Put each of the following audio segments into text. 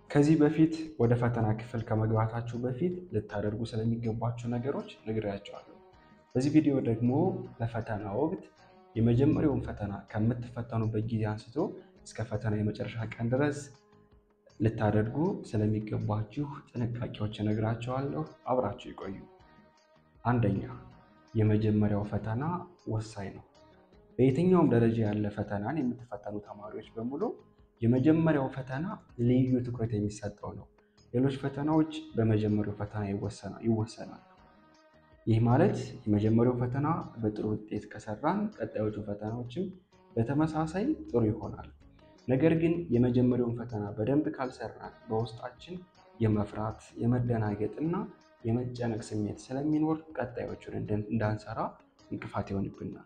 ከዚህ በፊት ወደ ፈተና ክፍል ከመግባታችሁ በፊት ልታደርጉ ስለሚገባቸው ነገሮች ነግሬያቸዋለሁ። በዚህ ቪዲዮ ደግሞ በፈተና ወቅት የመጀመሪያውን ፈተና ከምትፈተኑበት ጊዜ አንስቶ እስከ ፈተና የመጨረሻ ቀን ድረስ ልታደርጉ ስለሚገባችሁ ጥንቃቄዎች እነግራቸዋለሁ። አብራችሁ ይቆዩ። አንደኛ፣ የመጀመሪያው ፈተና ወሳኝ ነው። በየትኛውም ደረጃ ያለ ፈተናን የምትፈተኑ ተማሪዎች በሙሉ የመጀመሪያው ፈተና ልዩ ትኩረት የሚሰጠው ነው። ሌሎች ፈተናዎች በመጀመሪያው ፈተና ይወሰናሉ። ይህ ማለት የመጀመሪያው ፈተና በጥሩ ውጤት ከሰራን ቀጣዮቹ ፈተናዎችም በተመሳሳይ ጥሩ ይሆናል። ነገር ግን የመጀመሪያውን ፈተና በደንብ ካልሰራን በውስጣችን የመፍራት የመደናገጥ እና የመጨነቅ ስሜት ስለሚኖር ቀጣዮቹን እንዳንሰራ እንቅፋት ይሆንብናል።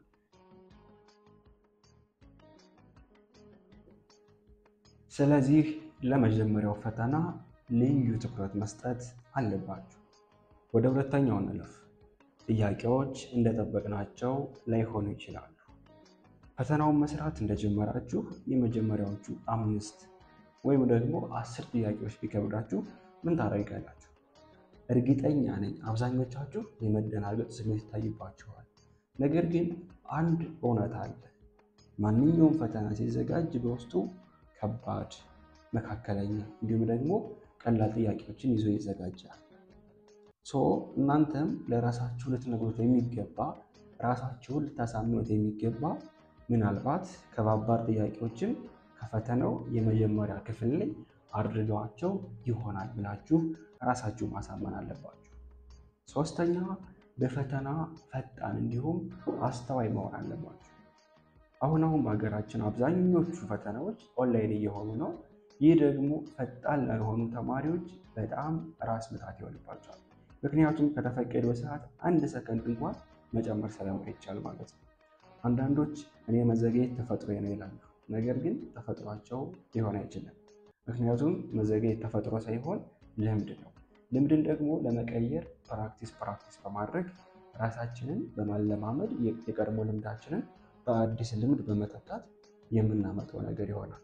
ስለዚህ ለመጀመሪያው ፈተና ልዩ ትኩረት መስጠት አለባችሁ። ወደ ሁለተኛው እንለፍ። ጥያቄዎች እንደጠበቅናቸው ላይሆኑ ይችላሉ። ፈተናውን መስራት እንደጀመራችሁ የመጀመሪያዎቹ አምስት ወይም ደግሞ አስር ጥያቄዎች ቢከብዳችሁ ምን ታደርጋላችሁ? እርግጠኛ ነኝ አብዛኞቻችሁ የመደናገጥ ስሜት ይታይባችኋል። ነገር ግን አንድ እውነት አለ። ማንኛውም ፈተና ሲዘጋጅ በውስጡ ከባድ፣ መካከለኛ እንዲሁም ደግሞ ቀላል ጥያቄዎችን ይዞ ይዘጋጃል። ሶ እናንተም ለራሳችሁ ልትነግሩት የሚገባ ራሳችሁን ልታሳምኑት የሚገባ ምናልባት ከባባድ ጥያቄዎችን ከፈተናው የመጀመሪያ ክፍል ላይ አድርገዋቸው ይሆናል ብላችሁ ራሳችሁ ማሳመን አለባችሁ። ሶስተኛ በፈተና ፈጣን እንዲሁም አስተዋይ መሆን አለባችሁ። አሁን አሁን በሀገራችን አብዛኞቹ ፈተናዎች ኦንላይን እየሆኑ ነው። ይህ ደግሞ ፈጣን ላልሆኑ ተማሪዎች በጣም ራስ ምታት ይሆንባቸዋል። ምክንያቱም ከተፈቀደው ሰዓት አንድ ሰከንድ እንኳን መጨመር ስለማይቻል ማለት ነው። አንዳንዶች እኔ መዘግየት ተፈጥሮ ነው ይላሉ። ነገር ግን ተፈጥሯቸው ሊሆን አይችልም። ምክንያቱም መዘግየት ተፈጥሮ ሳይሆን ልምድ ነው። ልምድን ደግሞ ለመቀየር ፕራክቲስ ፕራክቲስ በማድረግ ራሳችንን በማለማመድ የቀድሞ ልምዳችንን በአዲስ ልምድ በመተካት የምናመጣው ነገር ይሆናል።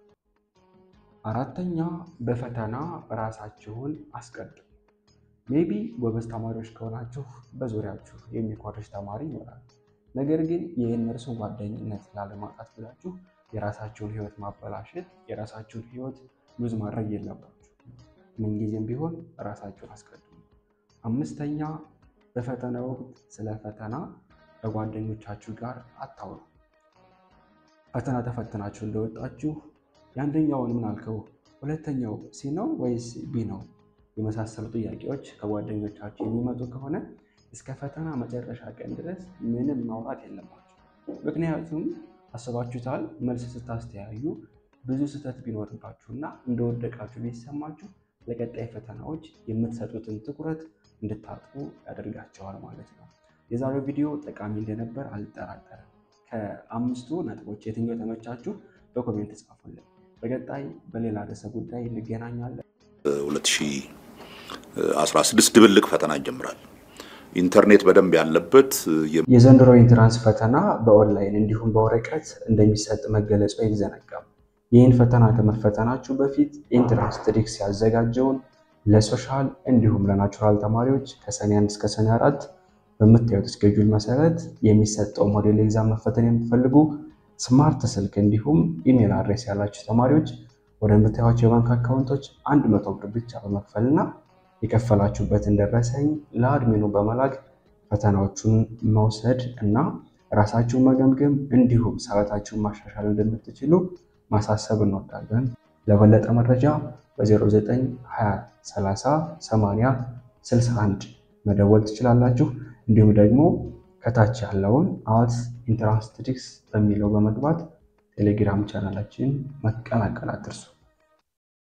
አራተኛ በፈተና ራሳችሁን አስቀድሙ። ሜቢ ጎበዝ ተማሪዎች ከሆናችሁ በዙሪያችሁ የሚኮርጅ ተማሪ ይኖራል። ነገር ግን የእነርሱ ጓደኝነት ላለማጣት ብላችሁ የራሳችሁን ሕይወት ማበላሸት የራሳችሁን ሕይወት ሉዝ ማድረግ የለባችሁ። ምንጊዜም ቢሆን ራሳችሁን አስቀድሙ። አምስተኛ በፈተና ወቅት ስለ ፈተና ከጓደኞቻችሁ ጋር አታውሩ። ፈተና ተፈትናችሁ እንደወጣችሁ የአንደኛውን ምን አልከው፣ ሁለተኛው ሲ ነው ወይስ ቢ ነው የመሳሰሉ ጥያቄዎች ከጓደኞቻችሁ የሚመጡ ከሆነ እስከ ፈተና መጨረሻ ቀን ድረስ ምንም ማውራት የለባችሁ። ምክንያቱም አስባችሁታል፣ መልስ ስታስተያዩ ብዙ ስህተት ቢኖርባችሁና እንደወደቃችሁ ቢሰማችሁ ለቀጣይ ፈተናዎች የምትሰጡትን ትኩረት እንድታጡ ያደርጋቸዋል ማለት ነው። የዛሬው ቪዲዮ ጠቃሚ እንደነበር አልጠራጠርም። ከአምስቱ ነጥቦች የትኛው ተመቻችሁ? በኮሜንት ጻፉልን። በቀጣይ በሌላ ርዕሰ ጉዳይ እንገናኛለን። 2016 ድብልቅ ፈተና ይጀምራል። ኢንተርኔት በደንብ ያለበት የዘንድሮ ኢንትራንስ ፈተና በኦንላይን እንዲሁም በወረቀት እንደሚሰጥ መገለጹ አይዘነጋም። ይህን ፈተና ከመፈተናችሁ በፊት ኢንትራንስ ትሪክስ ያዘጋጀውን ለሶሻል እንዲሁም ለናቹራል ተማሪዎች ከሰኔ አንድ እስከ ሰኔ አራት በምታዩት እስኬጁል መሰረት የሚሰጠው ሞዴል ኤግዛም መፈተን የምትፈልጉ ስማርት ስልክ እንዲሁም ኢሜል አድሬስ ያላችሁ ተማሪዎች ወደምታዩቸው የባንክ አካውንቶች አንድ መቶ ብር ብቻ በመክፈልና የከፈላችሁበትን ደረሰኝ ለአድሚኑ በመላክ ፈተናዎቹን መውሰድ እና ራሳችሁን መገምገም እንዲሁም ሰዓታችሁን ማሻሻል እንደምትችሉ ማሳሰብ እንወዳለን። ለበለጠ መረጃ በ0920308061 መደወል ትችላላችሁ። እንዲሁም ደግሞ ከታች ያለውን አት ኢንትራንስ ትሪክስ በሚለው በመግባት ቴሌግራም ቻናላችን መቀላቀል አትርሱ።